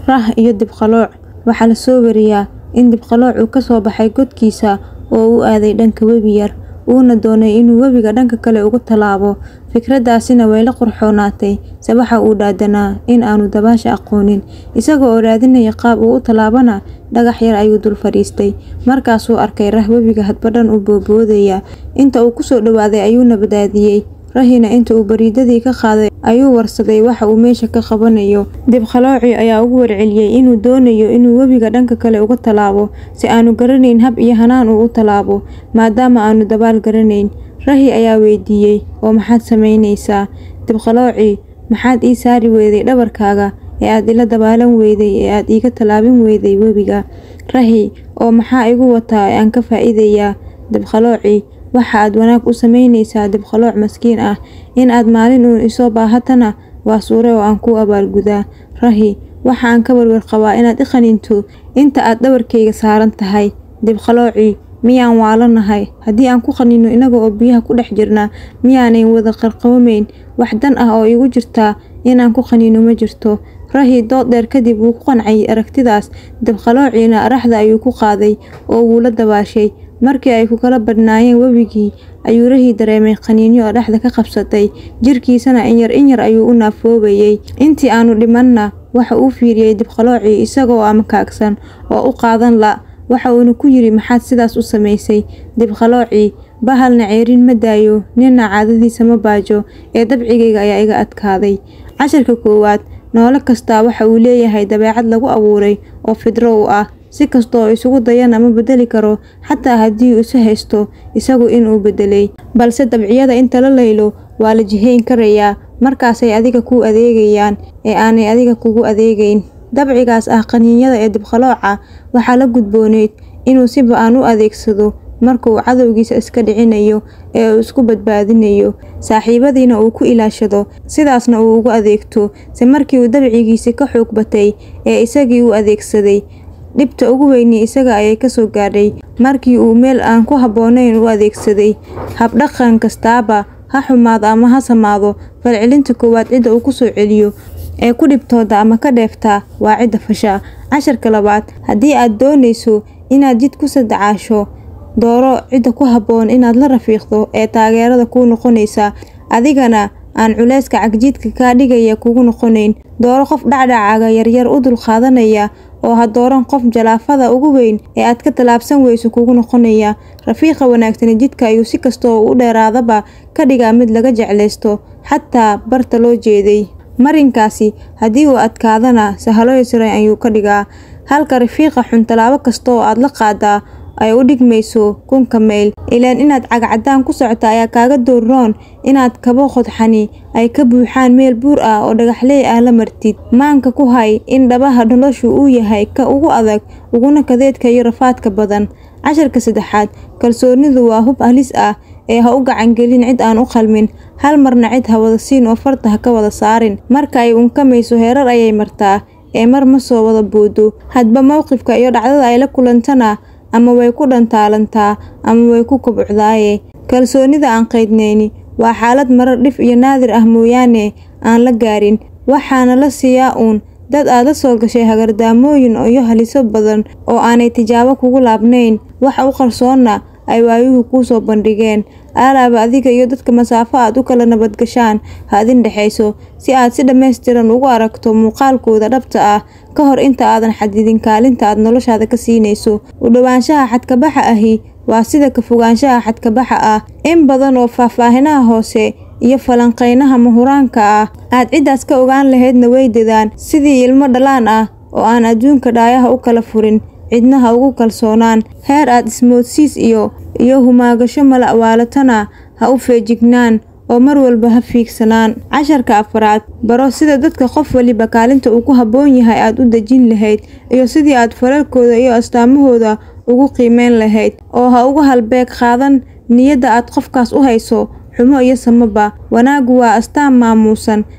rah iyo dibqalooc waxaa la soo wariyaa in dibqalooc uu ka soo baxay godkiisa oo u aaday dhanka webi yar uuna doonay inuu webiga dhanka kale uga tallaabo fikraddaasina way la qurxoonaatay se waxa uu dhaadanaa in aanu dabaasha aqoonin isaga oo raadinaya qaab uu u tallaabana dhagax yar ayuu dul fadhiistay markaasuu arkay rah webiga hadbadhan u booboodaya inta uu kusoo dhowaaday ayuuna badaadiyey rahina inta uu bariidadii ka qaaday ayuu warsaday waxa uu meesha ka qabanayo dibqalooci ayaa ugu warceliyey inuu doonayo inuu webiga dhanka kale uga tallaabo si aanu garanayn hab iyo hanaan uu u tallaabo maadaama aanu dabaal garanayn rahi ayaa weydiiyey oo maxaad samaynaysaa dibqalooci maxaad ii saari weyday dhabarkaaga ee aad ila dabaalan weyday ee aad iiga tallaabin weyday webiga rahi oo maxaa igu wataa ee aan ka faa'iidayaa dibqalooci waxa aad wanaag u samaynaysaa dibqalooc maskiin ah in aad maalin uun isoo baahatana waa suure oo aan kuu abaalgudaa rahi waxa aan ka warwar qabaa inaad i qaninto inta aad dhabarkayga saaran tahay dibqalooci miyaan waalanahay haddii aan ku qanino inaga oo biyaha ku dhex jirna miyaanayn wada qarqabamayn wax dan ah oo igu jirtaa inaan ku qanino ma jirto rahi dood dheer kadib wuu ku qancay aragtidaas dibqaloociina araxda ayuu ku qaaday oo wuu la dabaashay markii ay ku kala badhnaayeen webigii ayuu rahii dareemay qaniinyo oo dhexda ka qabsatay jirkiisana inyar inyar ayuu u naafoobayey intii aanu dhimanna waxa uu fiiriyey dibqaloocii isagoo amakaagsan oo u qaadan la waxa uuna ku yidhi maxaad sidaas u samaysay dibqaloocii bahalna ceerin ma daayo ninna caadadiisa ma baajo ee dabcigayga ayaa iga adkaaday casharka koowaad noolo kastaa waxa uu leeyahay dabeecad lagu abuuray oo fidro u ah si kastooo isugu dayana ma bedeli karo xataa haddii uu isu haysto isagu inuu bedelay balse dabciyada inta la laylo waa la jihayn karayaa markaasay adiga kuu adeegayaan ee aanay adiga kugu adeegayn dabcigaas ah qaniinyada ee dibqalooca waxaa la gudbooneyd inuu si ba-an u adeegsado markauu cadowgiisa iska dhicinayo ee uu isku badbaadinayo saaxiibadiina uu ku ilaashado sidaasna uu ugu adeegto se markii uu dabcigiisi ka xoog batay ee isagii u adeegsaday dhibta ugu weyni isaga ayay kasoo gaadhay markii uu meel aan ku habboonayn u adeegsaday habdhaqan kastaaba ha xumaado ama ha samaado falcelinta koowaad cidda uu kusoo celiyo ee ku dhibtooda ama ka dheeftaa waa cidda fasha casharka labaad haddii aad doonayso inaad jid ku sadacaasho dooro cidda ku habboon inaad la rafiiqdo ee taageerada kuu noqonaysa adigana aan culayska cagjiidka kaa dhigaya kugu noqonayn dooro qof dhacdhacaaga yaryar u dulqaadanaya oo ha dooran qof jalaafada ugu weyn ee aad ka tallaabsan weyso kugu noqonaya rafiiqa wanaagsani jidka ayuu si kastoo u dheeraadaba ka dhigaa mid laga jeclaysto xataa barta loo jeeday marinkaasi haddii uu adkaadana sahalo yasran ayuu ka dhigaa halka rafiiqa xun tallaabo kasta oo aad la qaadaa ay u dhigmayso kunka mayl ilaan inaad cagcadaan ku socota ayaa kaaga doorroon inaad kabo qodxani ay ka buuxaan meel buur ah oo dhagaxley ah la martid maanka ku hay in dhabaha noloshu uu yahay ka ugu adag uguna kadeedka iyo rafaadka badan casharka saddexaad kalsoonidu waa hub halis ah ee ha u gacangelin cid aan u qalmin hal marna cid ha wada siin oo farta ha ka wada saarin marka ay unkamayso heerar ayay martaa ee mar ma soo wada boodo hadba mowqifka iyo dhacdada ay la kulantana ama way ku dhantaalantaa ama way ku kobocdaaye kalsoonida aan qaydnayni waa xaalad marar dhif iyo naadir ah mooyaane aan la gaarin waxaana la siiyaa uun dad aad la soo gashay hagardaamooyin iyo haliso badan oo aanay tijaabo kugu laabnayn waxa u qarsoonna ay waayuhu kuu soo bandhigeen aalaaba adiga iyo dadka masaafo aad u kala nabadgashaan ha idin dhexayso si aad si dhammaystiran ugu aragto muuqaalkooda dhabta ah ka hor inta aadan xadidin kaalinta aad noloshaada ka siinayso u dhowaanshaha xadkabaxa ahi waa sida ka fogaanshaha xadkabaxa ah in badan oo faahfaahinaha hoose iyo falanqeynaha mahuraanka ah aad ciddaas ka ogaan lahaydna way dadaan sidii ilmo dhalaan ah oo aan adduunka dhaayaha u kala furin cidna ha ugu kalsoonaan heer aad ismoodsiis iyo iyo humaagasho mala'waalatana ha u feejignaan oo mar walba ha fiigsanaan casharka afraad baro sida dadka qof waliba kaalinta uu ku habboon yahay aad u dejin lahayd iyo sidii aad falalkooda iyo astaamahooda ugu qiimeyn lahayd oo ha uga halbeeg qaadan niyadda aad qofkaas u hayso xumo iyo samaba wanaaggu waa astaan maamuusan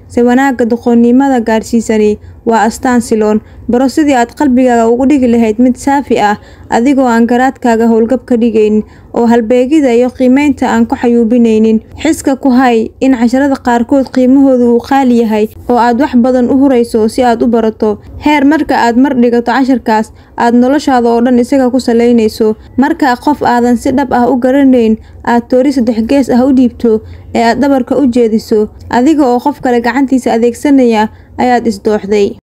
se wanaagga doqonnimada gaarsiisani waa astaan siloon baro sidii aad qalbigaaga ugu dhigi lahayd mid saafi ah adigoo aan garaadkaaga howlgab ka dhigaynin oo halbeegida iyo qiimeynta aan ku xayuubinaynin xiska ku hay in casharada qaarkood qiimahoodu uu qaali yahay oo aad wax badan u hurayso si aad u barato heer marka aad mar dhigato casharkaas aad noloshaada oo dhan isaga ku salaynayso markaa qof aadan si dhab ah u garanayn aad toori saddex gees ah u dhiibto ee aad dhabarka u jeediso adiga oo qof kale gacantiisa adeegsanaya ayaad isdooxday